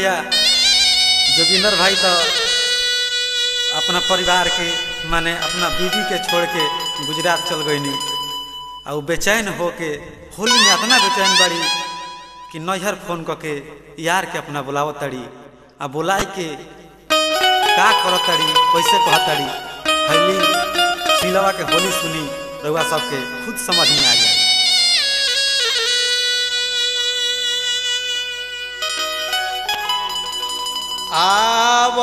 भैया जोगिंदर भाई तो अपना परिवार के माने अपना बीवी के छोड़ के गुजरात चल गईनी आ उ बेचैन होके होली में इतना बेचैन बड़ी कि नैहर फोन करके यार के अपना बुलाव तड़ी आ बुलाए के का करत तड़ी कैसे कह तड़ी हली सिलवा के होली सुनी रउआ सबके खुद समझ में आ जाए आव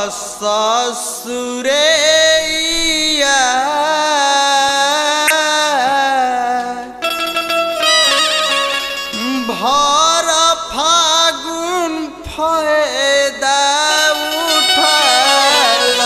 ससुरैया भर फागुन फायदा उठाल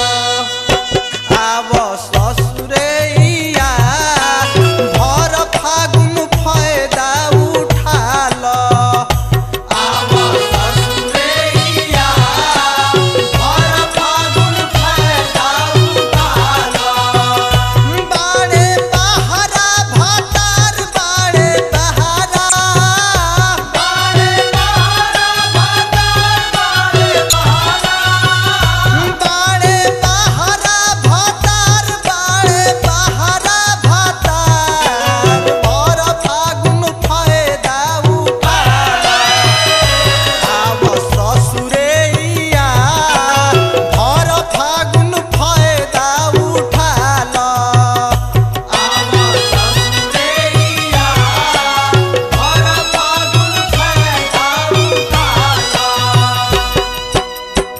आव ससुरैया भर फागुन फायदा उठाल आव ससुरैया भर फागुन फायदा उठाल बाड़े बहारा भातार बाड़े बहारा बाड़े बहारा भातार बाड़े बहारा बाड़े बहारा भातार बाड़े बहारा भातार भर फागुन फायदा उठाल आव ससुरैया भर फागुन फायदा उठाल आव ससुरैया भर फागुन फायदा उठाल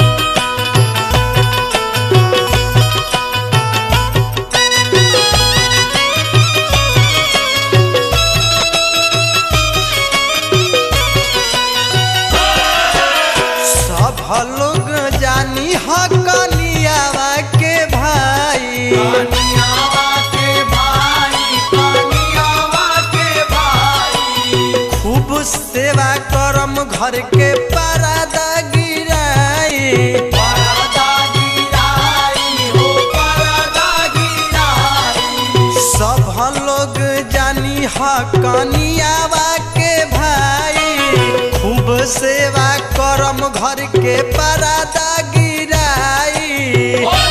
सब लोग जानी ह कनियावा के भाई कनियावा के भाई कनियावा के भाई खूब सेवा करम घर के परदा गिराई परदा गिराई हो परदा गिराई सब लोग जानी ह कनियावा के भाई खूब सेवा करम घर के परदा गिराई